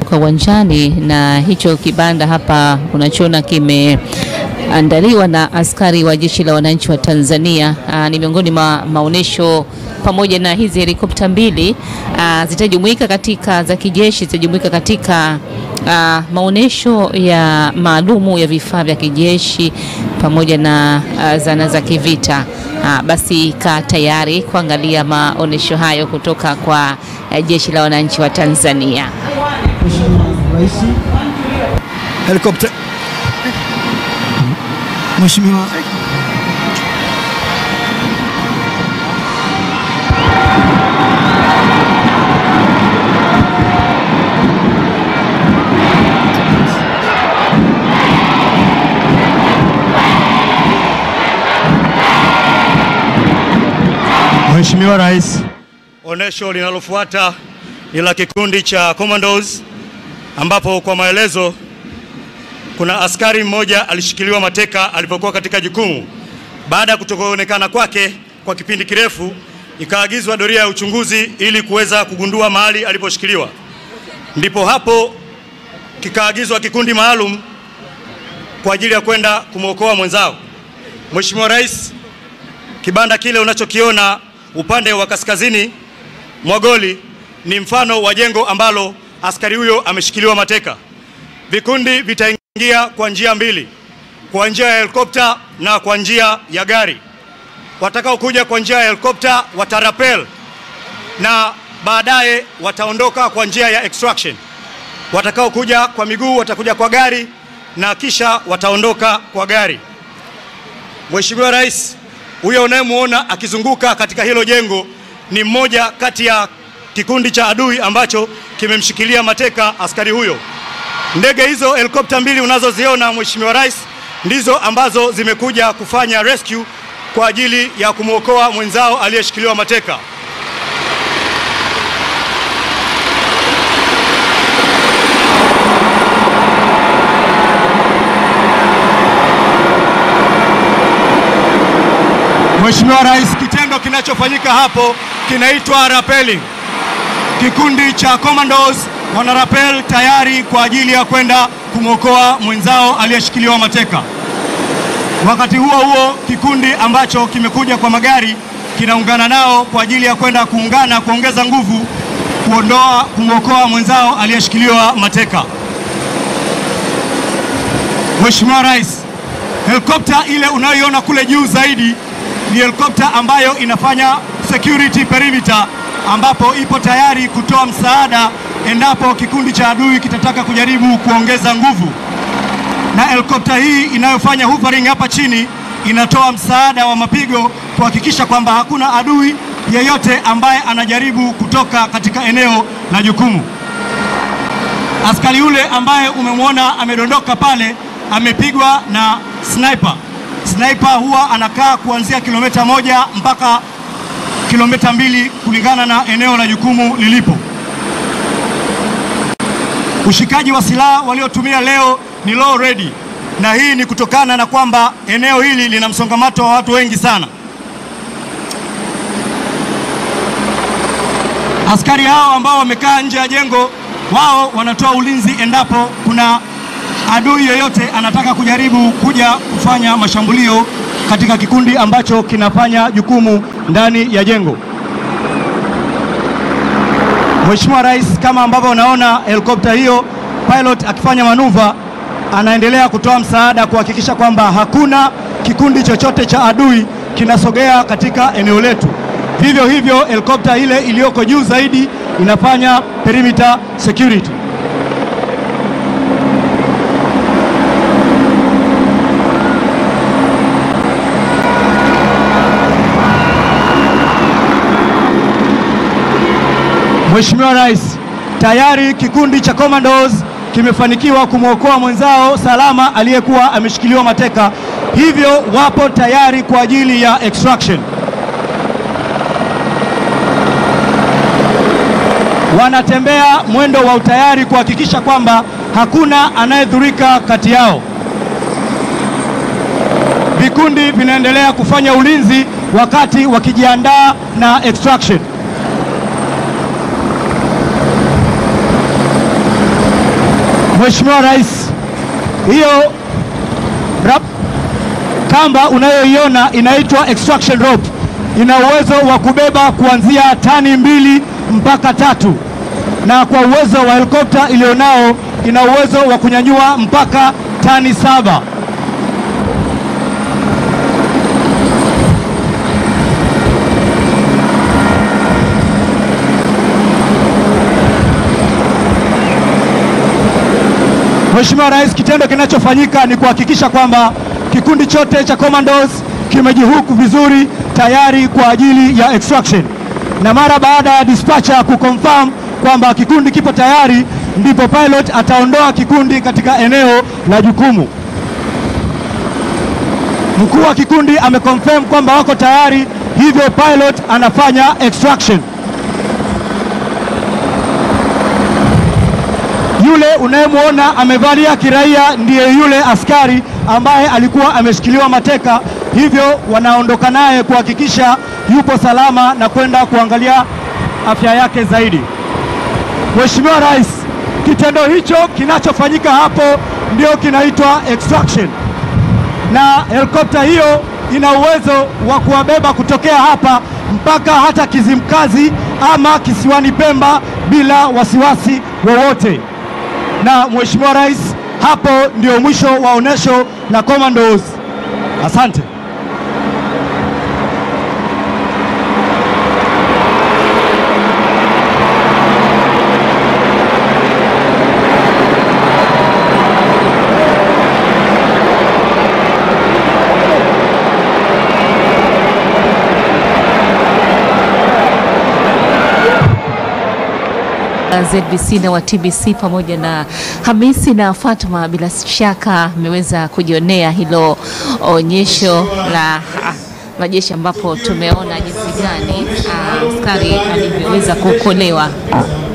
kutoka uwanjani, na hicho kibanda hapa unachoona kimeandaliwa na askari wa jeshi la wananchi wa Tanzania. Aa, ni miongoni mwa maonyesho pamoja na hizi helikopta mbili aa, zitajumuika katika za kijeshi zitajumuika katika aa, maonyesho ya maalumu ya vifaa vya kijeshi pamoja na aa, zana za kivita. Aa, basi kaa tayari kuangalia maonyesho hayo kutoka kwa eh, jeshi la wananchi wa Tanzania. Mheshimiwa Rais. Helikopta. Mheshimiwa Mheshimiwa Rais, onyesho linalofuata ni la kikundi cha Commandos ambapo kwa maelezo kuna askari mmoja alishikiliwa mateka alipokuwa katika jukumu. Baada ya kutokuonekana kwake kwa kipindi kirefu, ikaagizwa doria ya uchunguzi ili kuweza kugundua mahali aliposhikiliwa. Ndipo hapo kikaagizwa kikundi maalum kwa ajili ya kwenda kumwokoa mwenzao. Mheshimiwa Rais, kibanda kile unachokiona upande wa kaskazini mwa goli ni mfano wa jengo ambalo askari huyo ameshikiliwa mateka. Vikundi vitaingia kwa njia mbili, kwa njia ya helikopta na kwa njia ya gari. Watakaokuja kwa njia ya helikopta watarapel na baadaye wataondoka kwa njia ya extraction. Watakaokuja kwa miguu watakuja kwa gari na kisha wataondoka kwa gari. Mheshimiwa Rais, huyo unayemwona akizunguka katika hilo jengo ni mmoja kati ya kikundi cha adui ambacho kimemshikilia mateka askari huyo. Ndege hizo helikopta mbili unazoziona Mheshimiwa Rais ndizo ambazo zimekuja kufanya rescue kwa ajili ya kumwokoa mwenzao aliyeshikiliwa mateka. Mheshimiwa Rais, kitendo kinachofanyika hapo kinaitwa rappelling. Kikundi cha commandos wana rappel tayari kwa ajili ya kwenda kumwokoa mwenzao aliyeshikiliwa mateka. Wakati huo huo, kikundi ambacho kimekuja kwa magari kinaungana nao kwa ajili ya kwenda kuungana kuongeza nguvu kuondoa kumwokoa mwenzao aliyeshikiliwa mateka. Mheshimiwa Rais, helikopta ile unayoiona kule juu zaidi ni helikopta ambayo inafanya security perimeter, ambapo ipo tayari kutoa msaada endapo kikundi cha adui kitataka kujaribu kuongeza nguvu. Na helikopta hii inayofanya hovering hapa chini inatoa msaada wa mapigo kuhakikisha kwamba hakuna adui yeyote ambaye anajaribu kutoka katika eneo la jukumu. Askari yule ambaye umemwona amedondoka pale amepigwa na sniper. Sniper huwa anakaa kuanzia kilomita moja mpaka kilomita mbili kulingana na eneo la jukumu lilipo. Ushikaji wa silaha waliotumia leo ni low ready, na hii ni kutokana na kwamba eneo hili lina msongamano wa watu wengi sana. Askari hao ambao wamekaa nje ya jengo, wao wanatoa ulinzi endapo kuna adui yoyote anataka kujaribu kuja kufanya mashambulio katika kikundi ambacho kinafanya jukumu ndani ya jengo. Mheshimiwa Rais, kama ambavyo unaona helikopta hiyo, pilot akifanya manuva, anaendelea kutoa msaada kuhakikisha kwamba hakuna kikundi chochote cha adui kinasogea katika eneo letu. Vivyo hivyo, helikopta ile iliyoko juu zaidi inafanya perimeter security. Mheshimiwa Rais, tayari kikundi cha commandos kimefanikiwa kumwokoa mwenzao salama aliyekuwa ameshikiliwa mateka, hivyo wapo tayari kwa ajili ya extraction. Wanatembea mwendo wa utayari kuhakikisha kwamba hakuna anayedhurika kati yao. Vikundi vinaendelea kufanya ulinzi wakati wakijiandaa na extraction. Mheshimiwa Rais, hiyo rap, kamba unayoiona inaitwa extraction rope, ina uwezo wa kubeba kuanzia tani mbili mpaka tatu, na kwa uwezo wa helikopta iliyonao ina uwezo wa kunyanyua mpaka tani saba. Mheshimiwa Rais, kitendo kinachofanyika ni kuhakikisha kwamba kikundi chote cha commandos kimejihuku vizuri tayari kwa ajili ya extraction, na mara baada ya dispatcher kuconfirm kwamba kikundi kipo tayari, ndipo pilot ataondoa kikundi katika eneo la jukumu. Mkuu wa kikundi ameconfirm kwamba wako tayari, hivyo pilot anafanya extraction. Yule unayemwona amevalia kiraia ndiye yule askari ambaye alikuwa ameshikiliwa mateka, hivyo wanaondoka naye kuhakikisha yupo salama na kwenda kuangalia afya yake zaidi. Mheshimiwa Rais, kitendo hicho kinachofanyika hapo ndio kinaitwa extraction, na helikopta hiyo ina uwezo wa kuwabeba kutokea hapa mpaka hata Kizimkazi ama kisiwani Pemba bila wasiwasi wowote na Mheshimiwa Rais, hapo ndio mwisho wa onesho la Commandos. Asante. ZBC na wa TBC pamoja na Hamisi na Fatuma, bila shaka mmeweza kujionea hilo onyesho la ah, majeshi ambapo tumeona jinsi gani ah, askari alivyoweza kuokolewa.